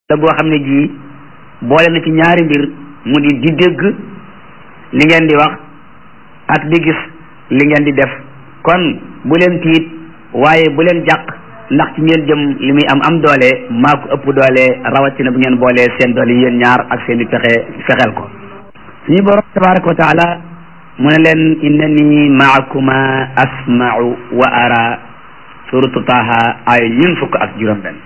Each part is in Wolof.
la goo xam ne gii boole na ci ñaari mbir mu di di dégg li ngeen di wax ak di gis li ngeen di def kon bu leen tiit waaye bu leen jàq ndax ci ngeen jëm li muy am am doole maa ko ëpp doole rawatina bu ngeen boolee seen doole yéen ñaar ak seen i pexe fexeel ko suñu borom tabaraka wa taala mu ne leen innani maakuma asma'u wa ara suratu taha ay ñun fukk ak juróom benn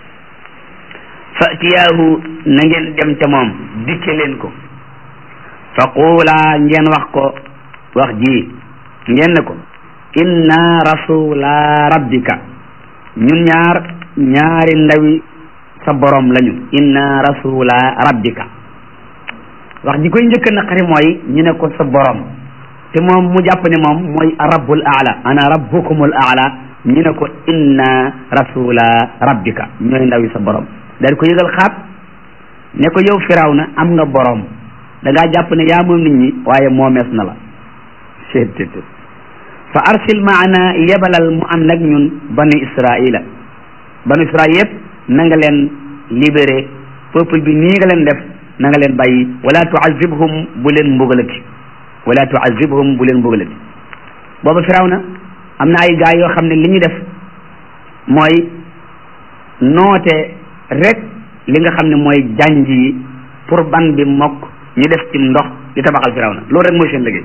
fatiyaahu na ngeen dem ca moom dikke leen ko fa quulaa ngeen wax ko wax ji ngeen ne ko inna rasula rabbika ñun ñaar ñaari ndawi sa borom lañu inna rasula rabbika wax ji koy njëkk naqari mooy ñu ne ko sa borom te moom mu jàpp ne moom mooy rabbul aala ana rabbukumul aala ñu ne ko inna rasula rabbika ñooy ndawi sa borom daal ko yëgal xaat ne ko yow firawna am nga borom da ngaa jàpp ne yaa moom nit ñi waaye moomees na la seet fa arsil maana yebalal mu ànd ak ñun banu israila banu israil yëpp na nga leen libéré peuple bi nii nga leen def na nga leen bàyyi wala tuazibhum bu leen mbugalati wala tuazibhum bu leen mbugalati booba firawna am na ay gaay yoo xam ne li ñu def mooy noote rek li nga xam ne mooy janj yi pour ban bi mokk ñu def ci ndox di tabaxal firawna loolu rek mooy seen liggéey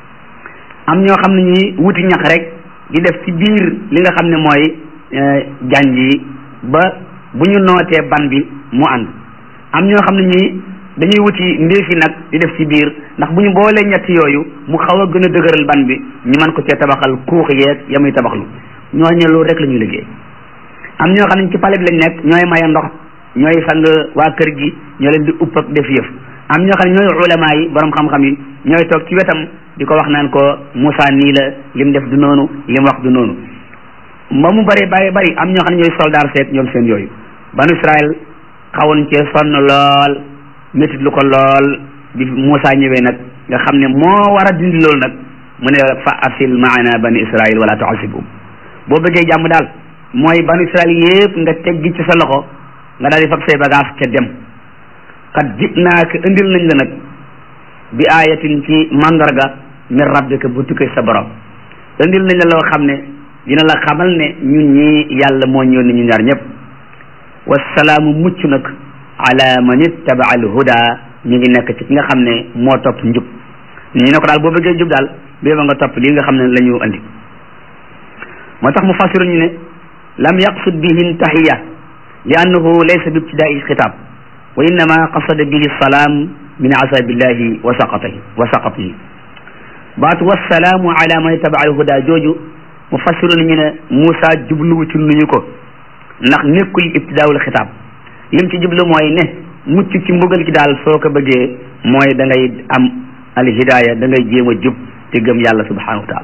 am ñoo xam ne ñuy wuti ñax rek di def ci biir li nga xam ne mooy janj yi ba bu ñu nootee ban bi mu ànd am ñoo xam ne ñuy dañuy wuti ndéefi nag di def ci biir ndax bu ñu boolee ñett yooyu mu xaw a gën a dëgëral ban bi ñu mën ko cee tabaxal kuux yeeg ya muy tabaxlu ñooñu loolu rek la ñuy liggéey am ñoo xam ne ci pale bi lañ nekk ñooy maye ndox ñooy sang waa kër gi ñoo leen di upp ak def yëf am ñoo xam ne ñooy ulama yi borom xam-xam yi ñooy toog ci wetam di ko wax naan ko Moussa nii la lim def du noonu lim wax du noonu ba mu bari bari bari am ñoo xam ne ñooy soldaar seet ñoom seen yooyu banu Israël xawoon cee sonn lool métit lu ko lool bi Moussa ñëwee nag nga xam ne moo war a dindi loolu nag mu ne fa arsil maana bani Israël wala tu'azibhum boo bëggee jàmm daal mooy banu Israël yépp nga teggi ci sa loxo nga daal di fab say bagage ca dem xat jib naa ko indil nañ la nag bi ayatin ci mandarga min rabbika bu tukkee sa borom indil nañ la loo xam ne dina la xamal ne ñun ñi yàlla moo ñëw ni ñu ñaar ñëpp wasalaamu mucc nag ala man ittaba al huda ñu ngi nekk ci ki nga xam ne moo topp njub ñu ne ko daal boo bëggee jub daal bee ba nga topp lii nga xam ne la ñu andi moo tax mu fasiru ñu ne lam yaqsud bihi tahiya li annahu laysa bi ibtidaai xitaab wa innama qasada bihi salaam min azabillahi wa saqatihi wa saqatihi baatu wassalaamu ala man ittaba al huda jooju mu fasiru ñu ne Moussa jubluwu ci nuñu ko ndax nekkul ibtidaawul xitaab lim ci jublu mooy ne mucc ci mbugal gi daal soo ko bëggee mooy da ngay am al hidaaya da ngay jéem a jub te gëm yàlla subhanahu wa taala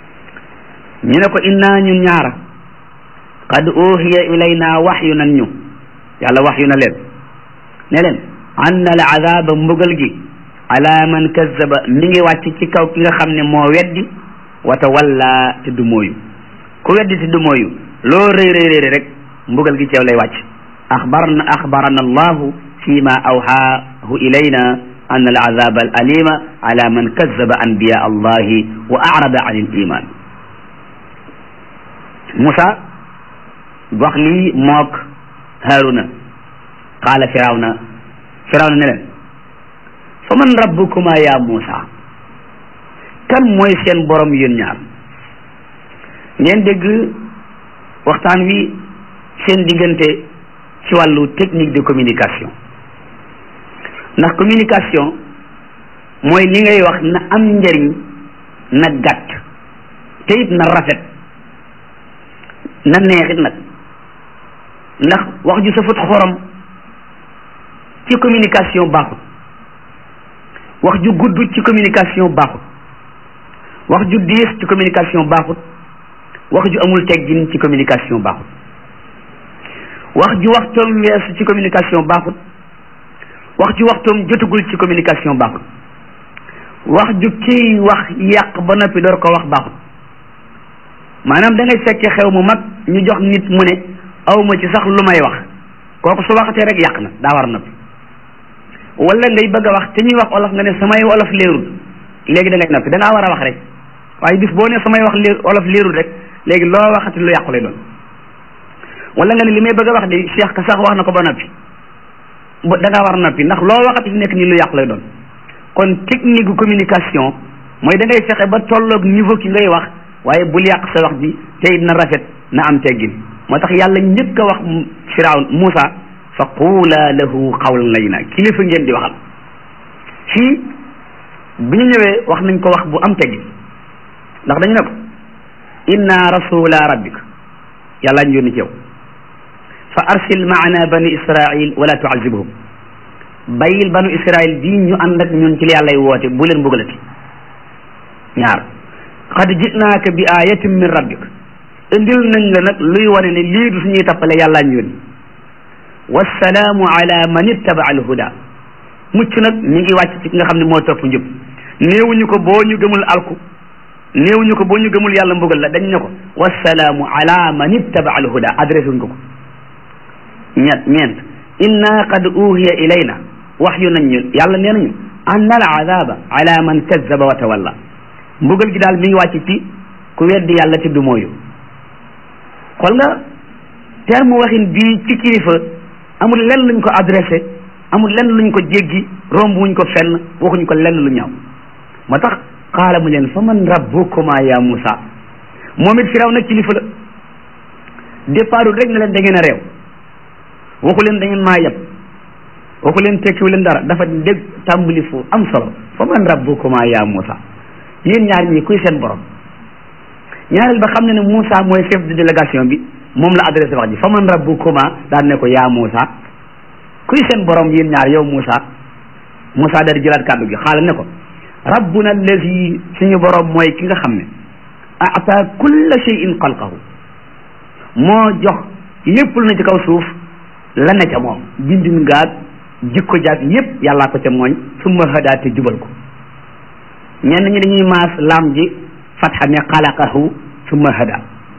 ñu ne ko inna ñun ñaara qad uhiya ilayna waxyu nan ñu yàlla waxyu na leen ne leen anna al azaba mbugal gi ala man kazzaba mi ngi wàcc ci kaw ki nga xam ne moo weddi wa tawalla te du mooyu ku weddi te du mooyu loo rëy rëy rëy rek mbugal gi ci yow lay wàcc axbarna axbarana allahu fi ma awhaahu ilayna anna al azaba al alima ala man kazzaba anbiya allahi wa arada an al iman Moussa wax lii mook Haruna qaala firawna firawna ne leen fa man rabbukuma ya Moussa kan mooy seen borom yéen ñaar ngeen dégg waxtaan wi seen diggante ci wàllu technique de communication ndax communication mooy li ngay wax na am njëriñ na gàtt te it na rafet na neexit nag ndax wax ju safut xorom ci communication baaxut wax ju gudd ci communication baaxut wax ju diis ci communication baaxut wax ju amul teggin ci communication baaxut wax ju waxtoom weesu ci communication baaxut wax ju waxtoom jotagul ci communication baaxut wax ju kii wax yàq ba noppi door ko wax baaxut maanaam da ngay fekke xew mu mag ñu jox nit mu ne awma ci sax lu may wax kooku su waxatee rek yàq na daa war a noppi wala ngay bëgg a wax te ñuy wax olof nga ne samay olof leerul léegi da ngay noppi da ngaa war a wax rek waaye bis boo ne samay wax leer olof leerul rek léegi loo waxati lu yàqu lay doon wala nga ne li may bëgg a wax de Cheikh ka sax wax na ko ba noppi da ngaa war a noppi ndax loo waxati fi nekk nii lu yàqu lay doon kon technique gu communication mooy da ngay fexe ba tolloog niveau ki ngay wax waaye bul yàq sa wax ji te it na rafet na am teggin moo tax yàlla njëkk a wax firawn Moussa fa quula lahu qawlan layyinan kilifa ngeen di waxal fii bi ñu ñëwee wax nañ ko wax bu am teggin ndax dañu ne ko inna rasula rabbika yàlla ñu yónni ci yow fa arsil maana bani israil wala tuazibhum bàyyil banu israil bii ñu ànd ak ñun ci li yàllay woote bu leen bëggalati ñaar qad jinaaka bi ayatin min rabbik indil nañ la nag luy wane ne lii du suñuy tappale yàllaa ñu yónni wassalaamu ala man ittaba al huda mucc nag mi ngi wàcc ci ki nga xam ne moo topp njub néewuñu ko boo ñu gëmul alku néewuñu ko boo ñu gëmul yàlla mbugal la dañ ne ko wassalaamu ala man ittaba al huda adressé wuñ ko ko ñett ñeent inna qad uhiya ilayna wax yu nañ ñu yàlla nee nañu anna al azaba ala man kazzaba wa tawalla mbugal gi daal mi ngi wàcc ci ku weddi yàlla te du mooyu xool nga terme waxin bii ci kilifa amul lenn luñ ko adressé amul lenn luñ ko jéggi romb wuñ ko fenn waxuñ ko lenn lu ñaaw moo tax xaala mu leen fa man rabbukuma ya Musa moom it firaw nag kilifa la départul rek ne leen da ngeen a réew waxu leen da ngeen maa yeb waxu leen tekkiwu leen dara dafa dégg tàmbali fu am solo fa man rabbukuma ya Musa yéen ñaar ñii kuy seen borom ñaareel ba xam ne ne Moussa mooy chef de délégation bi moom la adressé wax ji fa man rabbukuma daan ne ko yaa Moussa kuy seen borom yéen ñaar yow Moussa Moussa daal di jëlaat kàddu gi xaala ne ko rabbuna allazi suñu borom mooy ki nga xam ne ata kulla shay'in xalqahu moo jox lépp lu na ci kaw suuf la ne ca moom bindin ngaag jikko jaag yépp yàllaa ko ca mooñ summa hadaa te jubal ko ñenn ñi dañuy maas laam ji fatxa ne xalaqahu summa hada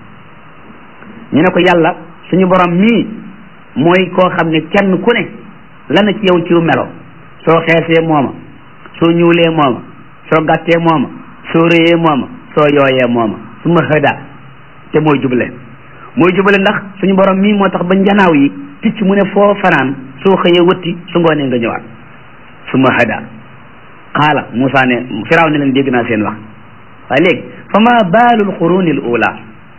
ñu ne ko yàlla suñu borom mii mooy koo xam ne kenn ku ne la na ci yow ci melo soo xeesee mooma soo ñuulee mooma soo gàttee mooma soo réyee mooma soo yooyee mooma summa hada te mooy jubale mooy jubale ndax suñu borom mii moo tax ba njanaaw yi picc mu ne foo fanaan soo xëyee wëtti su ngoonee nga ñëwaat summa hada qaala Moussa ne firaw ne leen dégg naa seen wax waaye léegi fa ma baalul quruni l ula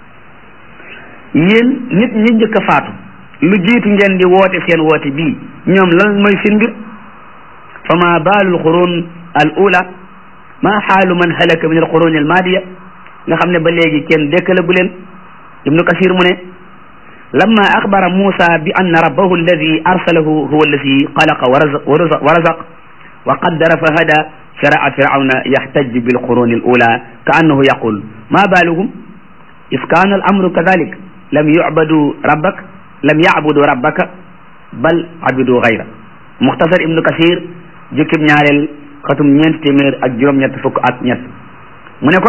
yéen nit ñi njëkk a faatu lu jiitu ngeen di woote seen woote bii ñoom lan mooy seen mbir fa ma baalul qurun al ula ma xaalu man halaka min al quruni al maadiya nga xam ne ba léegi kenn dékkalagu leen ibnu kasir mu ne lamma axbara Moussa bi anna rabbahu alladi arsalahu huwa alladi xalaqa wa razaq wa qaddara fa hada sharaa firawna yaxtaj bilquruni al ula ka annahu yaqul ma baaluhum is kaana al amru kadalik lam yucbadu rabbak lam yacbudu rabbaka bal abidu gayra muxtasar ibnu kasir jukkib ñaareel xatum ñeent téeméer ak juróom-ñett fukk ak ñett mu ne ko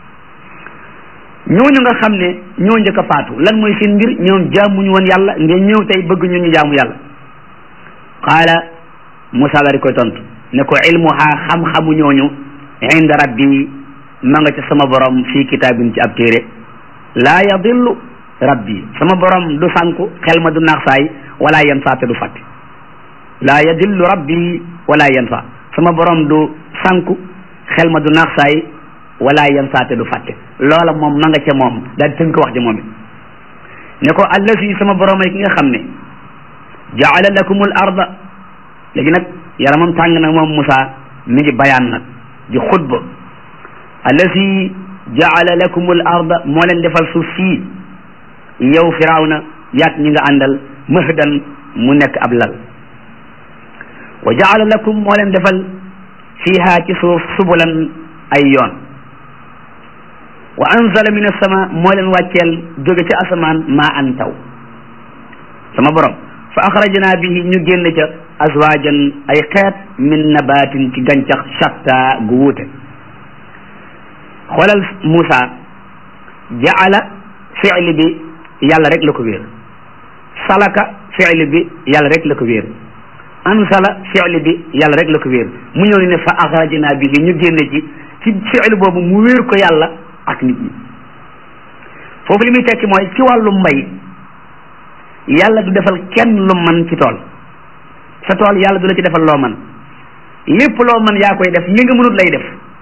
ñooñu nga xam ne ñoo njëkk a faatu lan mooy seen mbir ñoom jaamuñu woon yàlla ngeen ñëw tey bëgg ñu ñu jaamu yàlla qaala Musaa la di koy tontu ne ko ilmuha xam-xamu ñooñu inda rabbi ma nga ca sama borom fii kitaabin ci ab téere laa yadillu rabbi sama borom du sànku xel ma du naax saay wala yan saa te du fàtte laa yadillu rabbi wala yan saa sama borom du sànku xel ma du naax saay wala yan saa te du fàtte loola moom ma nga ca moom daal di tënk wax ji moom it ne ko allazi sama borom ay ki nga xam ne jaala lakumul arda léegi nag yaramam tàng nag moom Moussa mi ngi bayaan nag di xutba allazi jaala lakumul arda moo leen defal suuf sii yow firawna yaat ñi nga àndal mahdan mu nekk ab lal wa jaala lakum moo leen defal fiiha ci suuf subulan ay yoon wa anzala min as-sama moo leen wàcceel jóge ci asamaan maa an taw sama borom fa axrajna bihi ñu génn ca azwajan ay xeet min nabatin ci gàncax shatta gu wuute xoolal Moussa jaala fi'li bi yàlla rek la ko wéer salaka fi'li bi yàlla rek la ko wéer ansala fi'li bi yàlla rek la ko wéer mu ñëw ni ne fa axrajna bihi ñu génne ci ci fi'li boobu mu wéer ko yàlla ak nit ñi foofu li muy tekki mooy ci wàllu mbay yàlla du defal kenn lu man ci tool sa tool yàlla du la ci defal loo man lépp loo man yaa koy def li nga mënut lay def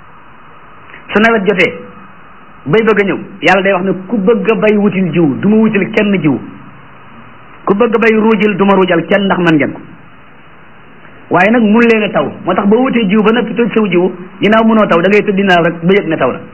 su nawet jotee bay bëgg a ñëw yàlla day wax ne ku bëgg a bay wutil jiw du ma wutil kenn jiw ku bëgg a bay ruujil du ma ruujal kenn ndax man ngeen ko waaye nag mun leen a taw moo tax boo wutee jiw ba noppi toj saw jiw ginnaaw mënoo taw da ngay tëdd naaw rek ba yëg ne taw na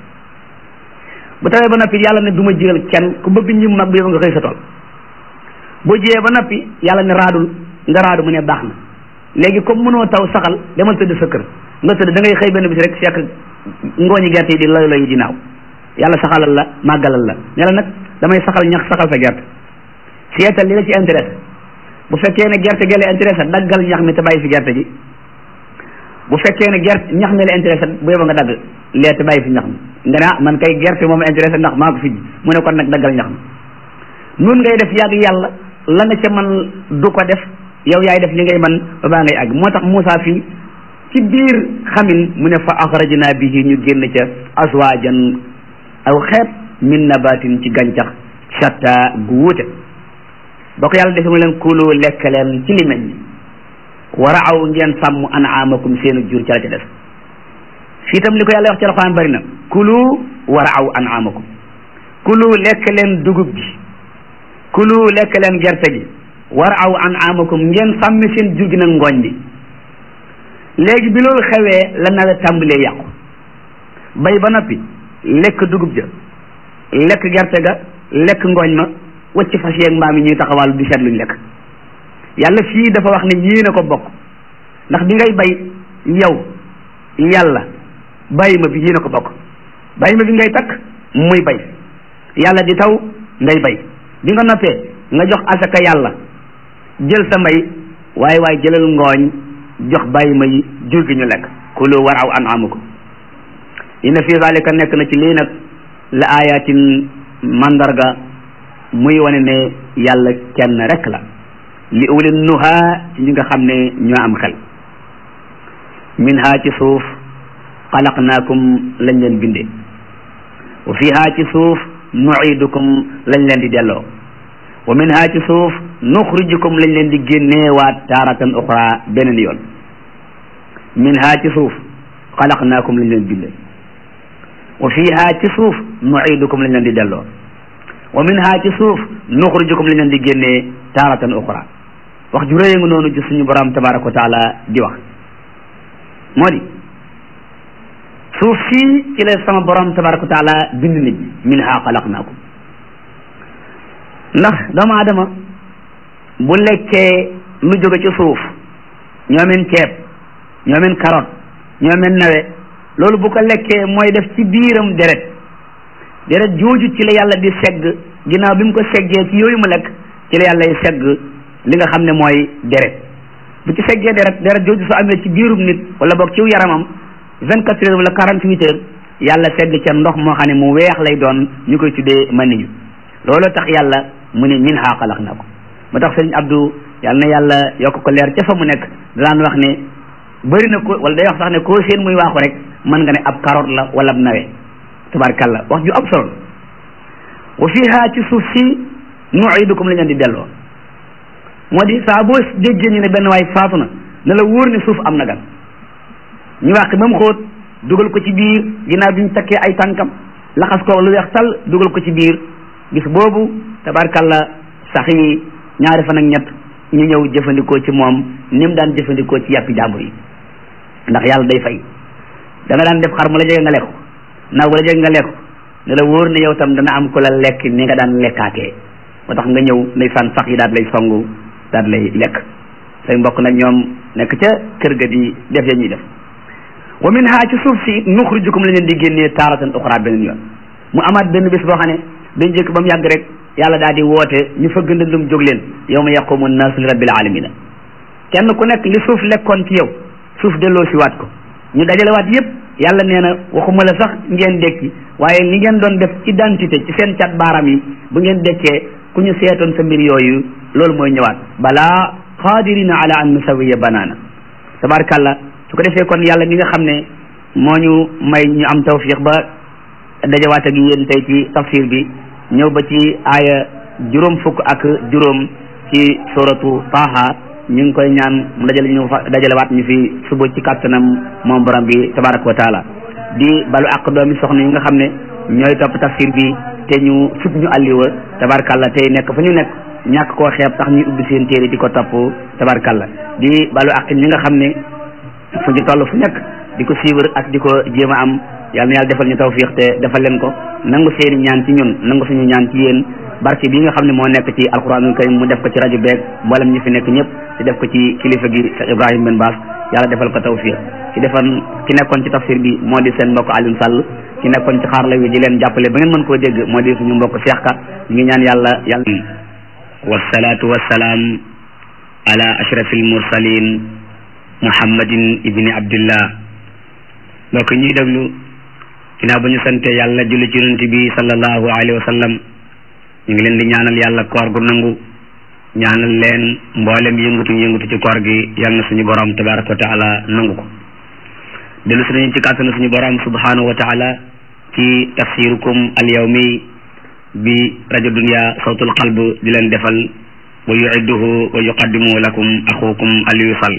bu tawee ba noppi yàlla ne du ma jiyal kenn ku bëgg ñim mag bi yow nga xëy sa tool boo jiyee ba noppi yàlla ne raadul nga raadu mu ne baax na léegi comme mënoo taw saxal demal tëdd sa kër nga tëdd da ngay xëy benn bis rek fekk ngooñi gerte yi di loy loy di naaw yàlla saxalal la màggalal la ne la nag damay saxal ñax saxal sa gerte seetal li la ci intéressé bu fekkee ne gerte gi la intéressé daggal ñax mi te bàyyi fi gerte gi bu fekkee ne gerte ñax mi la intéressé bu yóbba nga dagg lee te bàyyi fi ñax mi nga ne ah man kay gerte moom intéressé ndax maa ko fi mu ne kon nag daggal ñax mi nun ngay def yàgg yàlla la nga ca man du ko def yow yaay def li ngay man ba baa ngay àgg moo tax Moussa fii ci biir xamin mu ne fa axrajna bihi ñu génn ca azwajan aw xeet min nabatin ci gàncax shatta gu wuute ba ko yàlla defee mu leen kulu lekk leen ci li meññ war a aw ngeen sàmm anaamakum seenu jur ca la ca des fii tam li ko yàlla wax ci alxuraan bari na kulu war a aw anaamakum kulu lekk leen dugub ji kulu lekk leen gerte gi war aw anaamakum ngeen sàmmi seen jur gi nag ngooñ bi léegi bi loolu xewee la nawet tàmbalee yàqu bay ba noppi lekk dugub ja lekk gerte ga lekk ngooñ ma wacc fas yeeg mbaam yi ñuy taxawal di seet luñ lekk yàlla fii dafa wax ne yéen a ko bokk ndax bi ngay bay yow yàlla bàyyi ma bi yéen a ko bokk bàyyi ma bi ngay takk muy bay yàlla di taw ngay bay bi nga noppee nga jox asaka yàlla jël sa mbay waaye waaye jëlal ngooñ jox bàyyi ma yi jur gi ñu lekk kulu war aw an amuko inna fi zalika nekk na ci lii nag la ayatin mandarga muy wane ne yàlla kenn rek la li ulin nuha ci ñi nga xam ne ñoo am xel minha ci suuf xalaqnaakum lañ leen bindee wa fiha ci suuf nuidukum lañ leen di delloo wa minha ci suuf nuxrijukum lañ leen di génneewaat taaratan uxra beneen yoon minha ci suuf xalaqnaakum lañ leen bindee wa fiha ci suuf nuidukum lañ leen di delloo wa minha ci suuf nuxrijukum lañ leen di génnee taaratan uxra wax ju rëy nga noonu ci suñu borom tabaraka wa taala di wax moo di suuf sii ci la sama borom tabaraka wa taala bind nit ñi minha xalaqnaakum ndax doomu aadama bu lekkee lu jóge ci suuf ñoomen ceeb ñoomen carotte ñoomen nawe loolu bu ko lekkee mooy def ci biiram deret deret jooju ci la yàlla di segg ginnaaw bi mu ko seggee ci yooyu mu lekk ci la yàlla segg li nga xam ne mooy deret bu ci seggee deret deret jooju su amee ci biirum nit wala boog ci yaramam vingt quatre heures wala quarante huit heures yàlla segg ca ndox moo xam ne mu weex lay doon ñu koy tuddee maniyu loolu tax yàlla mu ne min ha xalaqnaakum moo tax sëriñ Abdou yàlla na yàlla yokk ko leer ca fa mu nekk daan wax ne bëri na ko wala day wax sax ne koo seen muy waaxu rek mën nga ne ab carotte la wala ab nawe tabarkàlla wax ju am solo wa fiha ci suuf si nuidukum la ñu di delloo moo di saa boo déggee ñu ne benn waay faatu na ne la wóor ne suuf am na gan ñu wàq ba mu xóot dugal ko ci biir ginnaaw bi ñu takkee ay tànkam laxas ko lu weex tal dugal ko ci biir bis boobu tabarkàlla sax yi ñaari fan ak ñett ñu ñëw jëfandikoo ci moom ni mu daan jëfandikoo ci yàppi jàmbur yi ndax yàlla day fay da nga daan def xar mu la jege nga lekk naaw bu la jege nga lekk ne la wóor ne yow tam dana am ku la lekk ni nga daan lekkaatee moo tax nga ñëw ndeysaan sax yi daal lay songu daal lay lekk say mbokk nag ñoom nekk ca kër ga di def ya ñuy def wa min ha ci suuf si nuxrijukum la leen di génnee taaratan uxra beneen yoon mu amaat benn bés boo xam ne dañ jëkk ba mu yàgg rek yàlla daal di woote ñu fëgg ndëndum jóg leen yow ma yaqumu nnaasu li rabbil alamina kenn ku nekk li suuf lekkoon ci yow suuf delloo si waat ko ñu dajale waat yépp yàlla nee na waxuma la sax ngeen dekki waaye li ngeen doon def identité ci seen cat baaram yi bu ngeen dekkee ku ñu seetoon sa mbir yooyu loolu mooy ñëwaat balaa qadirina ala an nusawiya banaana tabarkàlla su ko defee kon yàlla mi nga xam ne moo ñu may ñu am tawfiq ba dajawaat ak yéen tey ci tafsir bi ñëw ba ci aaya juróom fukk ak juróom ci suratu Taha ñu ngi koy ñaan mu dajale ñu fa dajalewaat ñu fi suba ci kàttanam moom borom bi tabaraka wa taala di balu ak doomi soxna yi nga xam ne ñooy topp tafsir bi te ñu sut ñu àlliwa tabarkalla tey nekk fa ñu nekk ñàkk koo xeeb tax ñuy ubbi seen téere di ko topp tabarkalla di balu ak ñi nga xam ne fu ñu toll fu nekk di ko suivre ak di ko jéem a am yal na yàlla defal ñu tawfiq te defal leen ko nangu seeni ñaan ci ñun nangu suñu ñaan ci yéen barke bi nga xam ne moo nekk ci alquranul karim mu def ko ci rajo beeg mboolem ñi fi nekk ñëpp te def ko ci kilifa gi Cheikh Ibrahima Ben Baas yàlla defal ko tawfiq ci defan ki nekkoon ci tafsir bi moo di seen mbokk Alioune Sall ki nekkoon ci xaarla wi di leen jàppale ba ngeen mën koo dégg moo di suñu mbokk Cheikh Ka ñu ngi ñaan yàlla yàlla wasalaatu wasalaam ala ashrafil mursalin muhammadin ibni abdillah mbokk ñuy déglu ginnaaw ba ñu sante yàlla julli ci yonent bi sallallahu alayhi wa sallam ñu ngi leen di ñaanal yàlla koor gu nangu ñaanal leen mboolem yëngatu yëngatu ci koor gi yal na suñu borom tabaraka wa taala nangu ko dellu si nañu ci kàttanu suñu borom subhanahu wa taala ci tafsirukum al yawmi bi rajo dunia sawtul qalb di leen defal wa yuidduhu wa yuqaddimu lakum axukum aliyu sall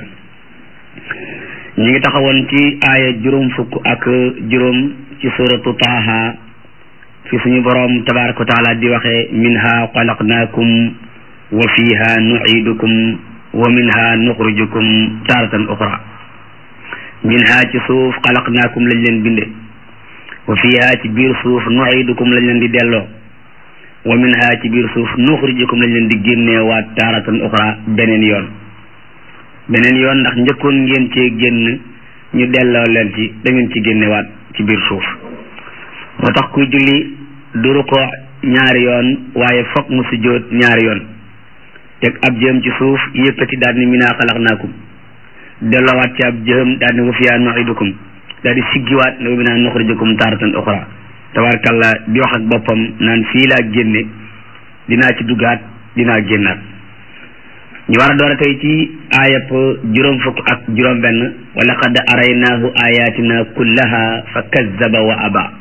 ñi ngi taxawoon ci aaya juróom fukk ak juróom ci suratu taaha fi suñu borom tabaraka wa taala di waxee minha xalaqnaakum wa fiha nuidukum wa minha nuxrijukum taratan uxra minha ci suuf xalaqnaakum lañ leen binde wa fiha ci biir suuf nuidukum lañ leen di delloo wa minha ci biir suuf nuxrijukum lañ leen di génnee waat taratan uxra beneen yoon beneen yoon ndax njëkkoon ngeen cee génn ñu delloo leen ci da ngeen ci génnewaat ci biir suuf moo tax kuy julli duru ko ñaari yoon waaye fokk mu sujjóot ñaari yoon teg ab jëm ci suuf yëkkati daal ni minaa xalaqnaakum delloowaat ci ab jëm daal ni wa fiyaa nu'idukum daal di siggiwaat ne wa minaa nuxrijukum taaratan uxra tabarkalla di wax ak boppam naan fii laa génne dinaa ci duggaat dinaa génnaat ñu war a door a tey ci aayab juróom fukk ak juróom benn wa laqad araynaahu ayatina kullaha fa kazzaba wa aba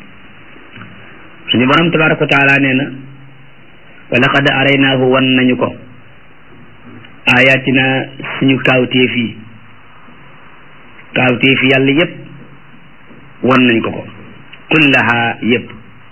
suñu borom tabaraka wa taala nee na wa laqad araynaahu wan nañu ko ayatina suñu kaawteef yi kaawteef yàlla yépp wan nañ ko ko kullaha yépp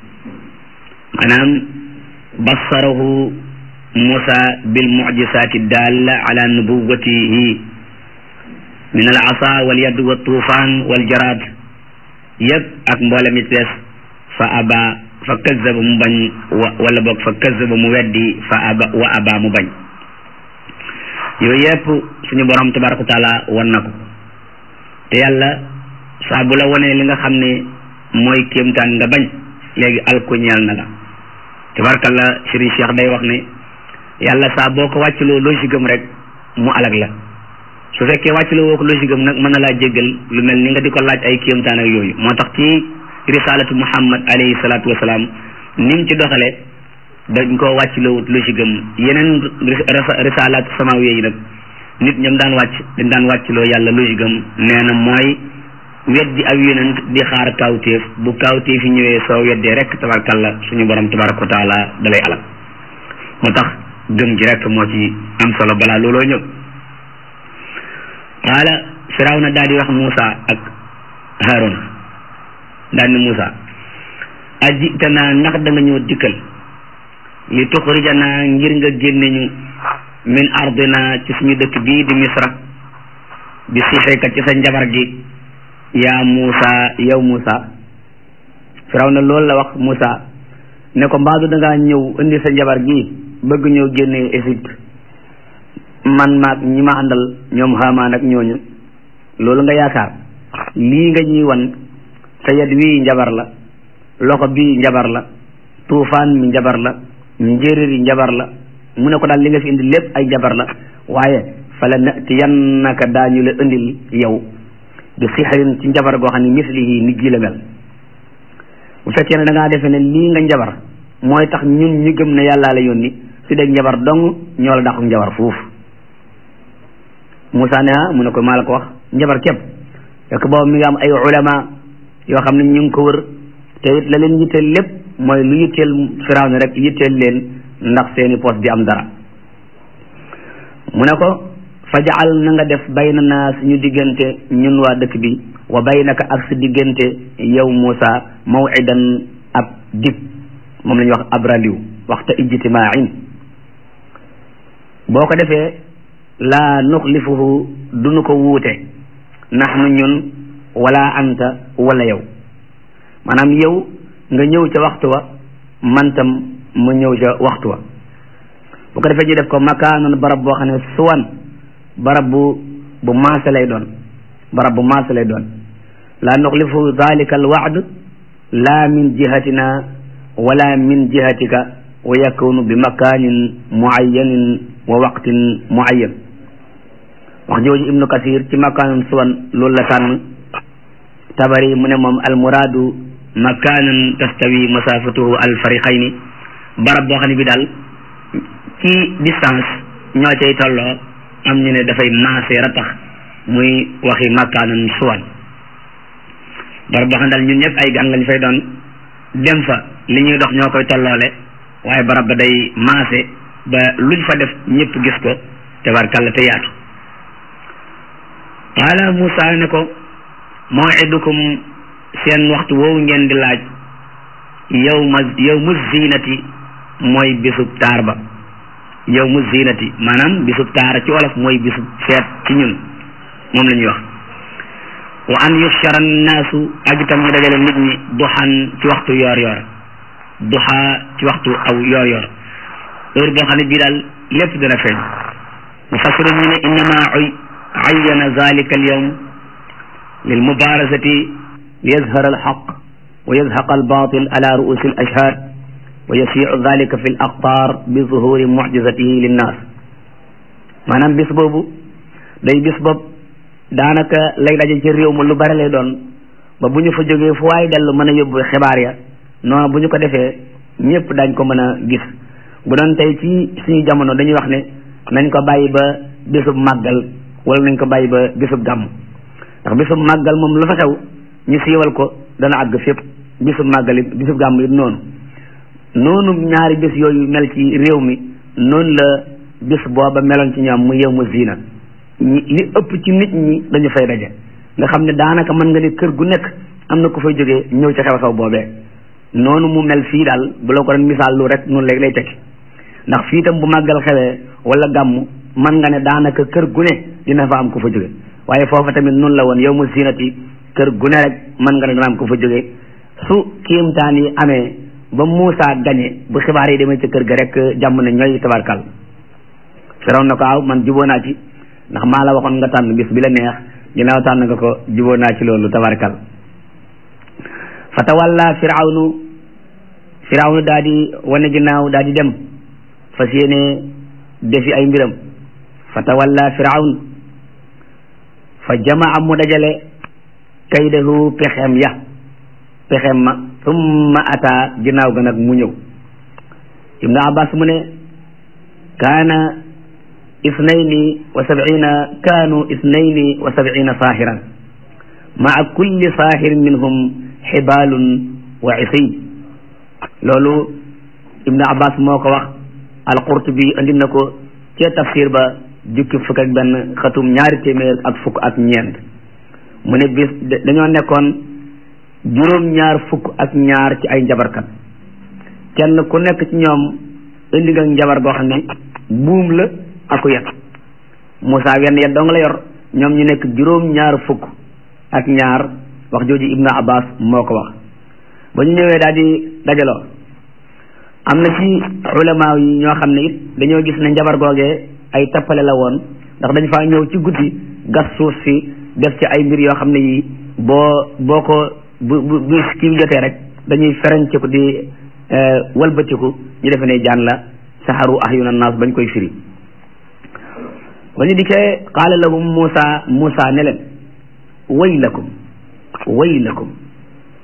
maanaam bassarahu Musa bil mucjisaati daalla ala nubuwatihi min al asa wal yadd wa tuufaan wal jaraad yëpp ak mboolem yi des fa aba fa kazzaba mu bañ wa wala boog fa kazzaba mu weddi fa aba wa aba mu bañ yooyu yëpp suñu borom tabaraka wa taala wan na ko te yàlla saa bu la wanee li nga xam ne mooy kéemtaan nga bañ léegi alko ñeel na la tabarakalla Serigne Cheikh day wax ne yàlla saa boo ko wàccaloo logique am rek mu alag la su fekkee wàccaloo woo ko logique am nag mën na laa jéggal lu mel ni nga di ko laaj ay kéemtaan ak yooyu moo tax ci risalatu muhammad alayhi salaatu wasalaam ni mu ci doxale dañ koo wàccaloo logique am yeneen risalatu samawiya yi nag nit ñoom daan wàcc dañ daan wàccaloo yàlla logique am nee na mooy weddi ak yonent di xaar kawtéef bu kawtéef yi ñëwee soo weddee rek tabarkalla suñu borom tabaraka wa taala dalay alag moo tax gëm gi rek moo ci am solo balaa looloo ñëw qaala firawna daal di wax Muusa ak Haaruna daal ni Muusa ajitanaa ndax da nga ñëw dikkal li tuxrijanaa ngir nga génne ñu min ardina ci suñu dëkk bii di misra bi sixeeka ci sa njabar gi yaa Muusa yow Muusa firawna loolu la wax Muusa ne ko mbaadu da ngaa ñëw indi sa njabar gi bëgg ñëw génnee Égypte man maag ñi ma àndal ñoom xaamaan ak ñooñu loolu nga yaakaar lii nga ñuy wan sa yad wii njabar la loxo bii njabar la tuufaan mi njabar la njéeréer yi njabar la mu ne ko daal li nga fi indi lépp ay njabar la waaye fala natiyannaka daañu la indil yow bi sixarin ci njabar goo xam ne mislihi nit gi la mel bu fekkee ne da ngaa defee ne lii nga njabar mooy tax ñun ñu gëm ne yàllaa la yónni su dee njabar dong ñoo la dàqu njabar foofu Moussa ne ah mu ne ko maa la ko wax njabar képp fekk boobu mi ngi am ay ulama yoo xam ne ñu ngi ko wër te it la leen yitteel lépp mooy lu yitteel Firawna rek yitteel leen ndax seeni poos di am dara mu ne ko fajaal na nga def bayna naa suñu diggante ñun waa dëkk bi wa baynaka ak sa diggante yow Moussa mawidan ab dig moom la ñuy wax abraliw waxta ijtimaain boo ko defee laa nuxlifuhu duñu ko wuute nahnu ñun wala anta wala yow maanaam yow nga ñëw ca waxtu wa man tam mu ñëw ca waxtu wa bu ko defee ñu def ko makaanan barab boo xam ne suwan barab bu bu maase lay doon barab bu maase lay doon laa nuxlifu dalika alwaad la min jihatina wala min jihatika wa yakunu bi makaanin muayyanin wa waqtin muayyan wax jooju ibnu kasir ci makaanan suwan loolu la tànn tabari mu ne moom almuraadu makaanan tastawi masafatuhu alfariqayni barab boo xam ne bi daal ci distance ñoo cay tolloo am ñu ne dafay maase ratax muy waxi makaanan suwan barab boo xam ne daal ñun ñëpp ay gan lañ fay doon dem fa li ñuy dox ñoo koy tolloole waaye barab ba day maase ba luñ fa def ñëpp gis ko tabarkàlla te yaatu qaala Moussa ne ko maw'idukum seen waxtu woowu ngeen di laaj yow ma yow mu zinati mooy bisub taar ba yow mu zinati maanaam bisub taar ci wolof mooy bisub feet ci ñun moom la ñuy wax wa an yushara annaasu ak itam ñu dajale nit ñi duxan ci waxtu yoor yoor duxa ci waxtu aw yoor yoor heure boo xam ne bii daal lépp dana feeñ mufassiru ñu ne innama ayyana zalika al yawm lil mubarazati li yazhara al haqq wa yazhaqa al batil ala ru'usi al ashhad wa yasiu dalika fi l aqtar bi zuhuri mucjizatihi linnaas maanaam bis boobu day bis boobu daanaka lay daje ci réew ma lu bari lay doon ba bu ñu fa jógee fu waay dellu mën a yóbbu xibaar ya noonu bu ñu ko defee ñëpp dañ ko mën a gis bu doon tey ci suñu jamono dañuy wax ne nañ ko bàyyi ba bisub màggal wala nañ ko bàyyi ba bisub gàmm ndax bisub màggal moom lu fa xew ñu siiwal ko dana àgg fépp bisub màggal it bisub gàmm it noonu noonu ñaari bis yooyu mel ci réew mi noonu la bis booba meloon ci ñoom mu yow mu ziina li ëpp ci nit ñi dañu fay daje nga xam ne daanaka mën nga ne kër gu nekk am na ku fay jógee ñëw ci xew-xew boobee noonu mu mel fii daal bu la ko doon misaal lu rek noonu léegi lay tekki ndax fii itam bu màggal xewee wala gàmm mën nga ne daanaka kër gu ne dina fa am ku fa jóge waaye foofa tamit noonu la woon yow mu ziinati kër gu ne rek mën nga ne dana am ku fa jóge su kiimtaan yi amee ba Muusa gañe bu xibaar yi demee ci kër ga rek jàmm ne ñooy tabarkal firaw na ko aw man juboo naa ci ndax maa la waxoon nga tànn bis bi la neex ginnaaw tànn nga ko juboo naa ci loolu tabarkal fa tawalla firawnu firawnu daa di wane ginnaaw daa di dem fas yéene defi ay mbiram fa tawalla firawn fa jamaa mu dajale kaydahu pexeem ya pexeem ma summa ata ginnaaw ga nag mu ñëw ibnu abbas mu ne kaana isnayni wa sab'ina kaanu isnayni wa sab'ina saahiran maa kulli saahirin minhum xibaalun wa isiy loolu ibnu abbas moo ko wax alqurtubi andi na ko ca tafsir ba jukki fukk ak benn xatum ñaari téeméer ak fukk ak ñeent mu ne bis dañoo nekkoon juróom ñaar fukk ak ñaar ci ay njabarkat kenn ku nekk ci ñoom indi nga njabar goo xam ne buum la aku yet Moussa wenn yet dong la yor ñoom ñu nekk juróom ñaar fukk ak ñaar wax jooju ibnu abbas moo ko wax ba ñu ñëwee daal di dajaloo am na ci ulama yi ñoo xam ne it dañoo gis ne njabar googee ay tappale la woon ndax dañ faa ñëw ci guddi gas suuf si def ci ay mbir yoo xam ne yi boo boo ko bu bu bu kii jotee rek dañuy fereñciku di walbatiku ñu defe ne jaan la saxaru ahyuna naas bañ koy firi ba ñu dikkee qaala lahum Muusa Muusa ne leen waylakum waylakum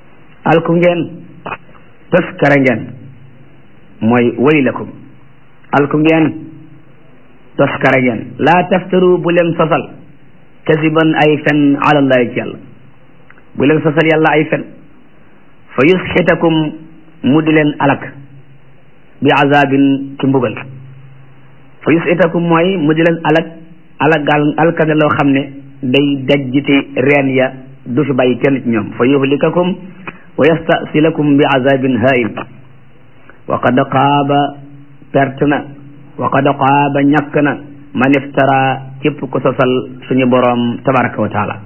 alku ngeen taskara ngeen mooy waylakum alku ngeen toskare ngeen laa taftaru bu leen sosal kasiban ay fen alallahi ci yàlla bu leen sosal yàlla ay fen fa yusxitakum mu di leen alak bi azabin ci mbugal fa yusxitakum mooy mu di leen alak alagal alkane loo xam ne day dajjiti reen ya du fi bàyyi kenn ci ñoom fa yuhlikakum wa yastasilakum bi azabin hain wa qad qaaba perte na wa qad qaaba ñàkk na man iftara képp ko sosal suñu boroom tabaraka wa taala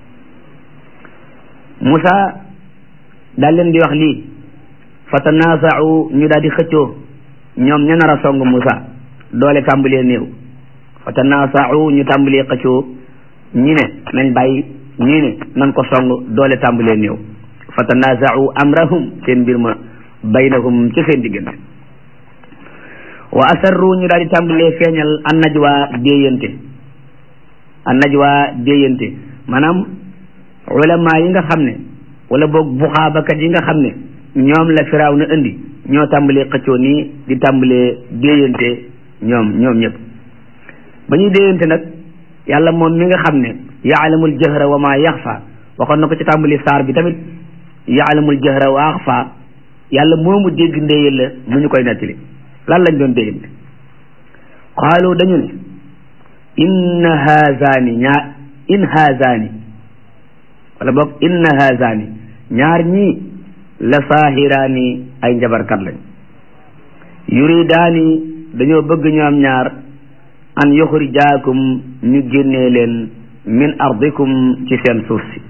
Musa daal leen di wax lii fa tanaasau ñu daal di xëccoo ñoom ña nar a song Musa doole tàmbalee néew fa tanaasau ñu tàmbalee xëccoo ñi ne nañ bàyyi ñii ne nan ko song doole tàmbalee néew fa tanaasau amrahum seen mbir ma baynahum ci seen diggante wa asarru ñu daal di tàmbalee feeñal an najwa déeyante an najwa déeyante maanaam ulama yi nga xam ne wala boog buxaabakat yi nga xam ne ñoom la firaaw na indi ñoo tàmbalee xëccoo nii di tàmbalee déeyante ñoom ñoom ñëpp ba ñuy déeyante nag yàlla moom mi nga xam ne yaalamul jahra wa ma yaxfa waxoon na ko ci tàmbali saar bi tamit yaalamul jahra wa axfa yàlla moomu dégg ndéyal la mu ñu koy nettali lan lañ doon déggante qaalu dañu ne inna haazani ñaar in haazani wala boog inna haazani ñaar ñii la saahiraani ay njabarkat lañ yuridaani dañoo bëgg ñoom ñaar an yuxrijaakum ñu génnee leen min ardikum ci seen suuf si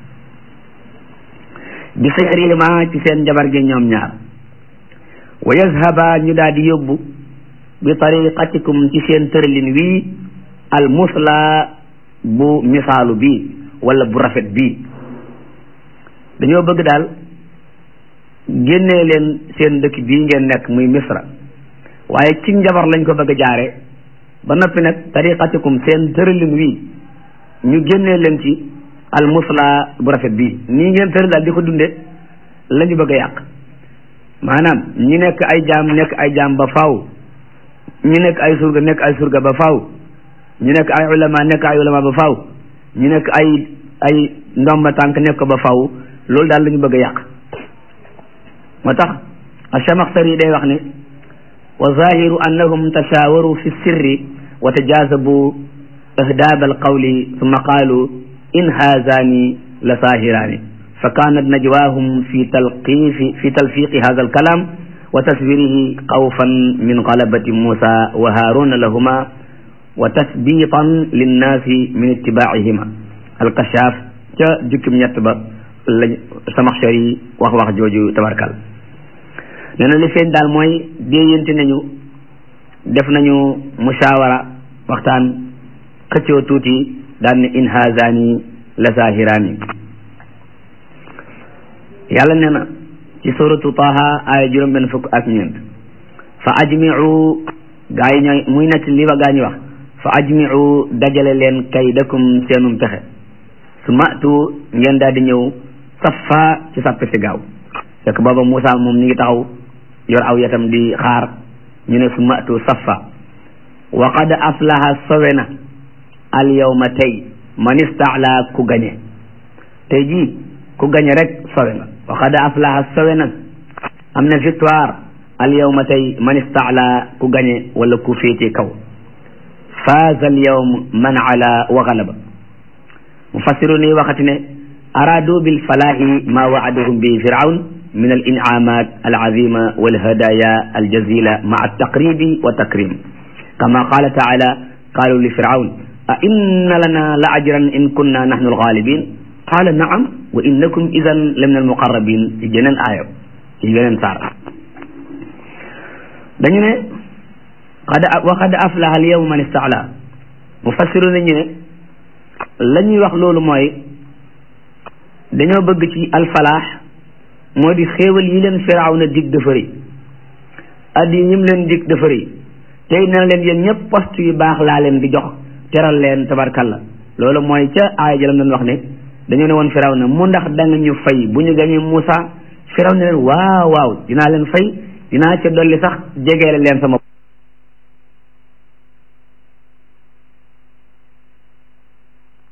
bi sixrihima ci seen njabar gi ñoom ñaar wa yazhaba ñu daal di yóbbu bi tariqatikum ci seen tëralin wii al musla bu misaalu bii wala bu rafet bii dañoo bëgg daal génnee leen seen dëkk bii ngeen nekk muy misra waaye ci njabar lañ ko bëgg a jaare ba noppi nag tariqatikum seen tëralin wii ñu génnee leen ci al musla bu rafet bii nii ngeen tëral daal di ko dunde la ñu bëgg a yàq maanaam ñi nekk ay jaam nekk ay jaam ba faaw ñi nekk ay surga nekk ay surga ba faaw ñu nekk ay ulama nekk ay ulama ba faaw ñu nekk ay ay ndomba tànk nekk ko ba faaw loolu daal la ñu bëgg a yàq moo tax achamaxtari day wax ne wa zahiru annahum tashawaru fi sirri wa tajazabu ihdaab alqawli summa qaalu in haazani la saahiraani fa kaanat najwaahum fi talqiifi fi talfiiqi haadha alkalaam wa taswirihi xawfan min galabati Muusa wa Haaruna lahuma wa tasbiitan linnaasi min ittibaacihima alkashaaf ca jukkim ñett ba lañ Samaxshari wax wax jooju tabarkal nee na li feeñ daal mooy déeyante nañu def nañu musaawara waxtaan xëccoo tuuti daan ne in haazani la saahiraani yàlla nee na ci suratu taha aaya juróom benn fukk ak ñeent fa ajmiu gaa yi ñooy muy nekk li ba gaa ñi wax fa ajmiu dajale leen kaydakum seenum pexe su matu ngeen daal di ñëw safa ci sappe si gaaw fekk booba Moussa moom ñu ngi taxaw yor aw yatam di xaar ñu ne su matu safa wa qad aflaha sowe na al yawma tey man istaala ku gañe tey jii ku gañe rek sowe nga wa qad aflaha sowe na am na victoire al yawma tey man istaala ku gañe wala ku féete kaw faaza al yawm man ala wa galaba mufassiru ni waxati ne araadu bil falaahi ma waadahum bi firawn min al inaamat al azima wal hadaya al jazila ma al taqribi wa takrim kama qala taala qalu li firawn a inna lana la ajran in kunna nahnu al ghalibin qala naam wa innakum idan la min al muqarrabin ci jeneen aayo ci yeneen saar dañu ne qad wa qad aflaha al yawma man istaala mufassiru nañu ne la ñuy wax loolu mooy dañoo bëgg ci alfalaax moo di xéewal yi leen firaaw na dig dafa rëy addi yi ñim leen dig dafa rëy tey na leen yéen ñëpp poste yu baax laa leen di jox teral leen tabarkalla loolu mooy ca aaya jalam doon wax ne dañoo ne woon firaaw na mu ndax da nga ñu fay bu ñu gañee Moussa firaaw ne leen waaw waaw dinaa leen fay dinaa ca dolli sax jegeele leen sama